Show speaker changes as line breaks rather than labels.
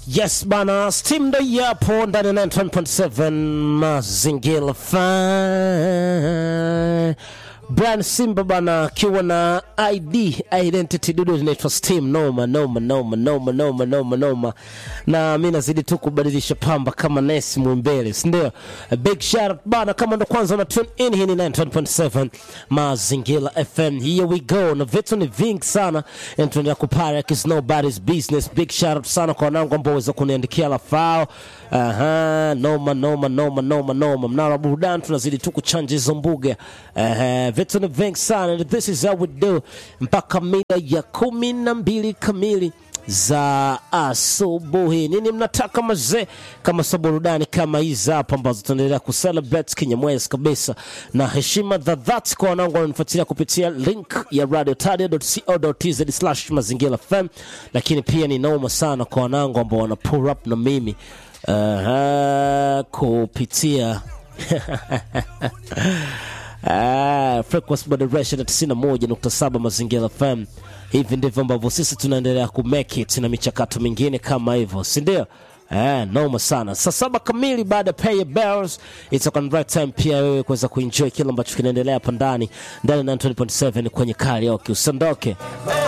Yes bana, Steam ndo yapo ndani ya 91.7 mazingira fine. Brian Simba bana akiwa na ID identity dudu inaitwa Steam noma noma noma noma noma noma noma, na mi nazidi tu kubadilisha pamba kama Nesi Mwimbele, si ndio? Big shout out bana, kama ndo kwanza una tune in, hii ni 91.7 Mazingira FM. Here we go, na vitu ni vingi sana, and tunaendelea kupara is nobody's business. Big shout out sana kwa wanangu ambao waweza kuniandikia lafao. Aha, noma noma noma noma noma, mnara burudani, tunazidi tu kuchanja hizo mbuga. Aha, vitu ni vingi sana, and this is how we do mpaka mida ya kumi na mbili kamili za asubuhi. Nini mnataka mazee, kama sa burudani kama hizi hapa ambazo tunaendelea kucelebrate kinyamwezi kabisa, na heshima za dhati kwa wanangu wananifuatilia kupitia link ya radiotadia.co.tz slash mazingira FM, lakini pia ni noma sana kwa wanangu ambao wana pull up na mimi uh, kupitia Ah, frequency moderation ya 91.7 Mazingira FM. Hivi ndivyo ambavyo sisi tunaendelea ku make it na michakato mingine kama hivyo, si ndio? Eh, noma sana. Saa saba kamili baada ya pay your bills, itakuwa ni right time pia wewe kuweza kuenjoy kile ambacho kinaendelea hapa ndani ndani ya 90.7 kwenye karaoke. Usiondoke.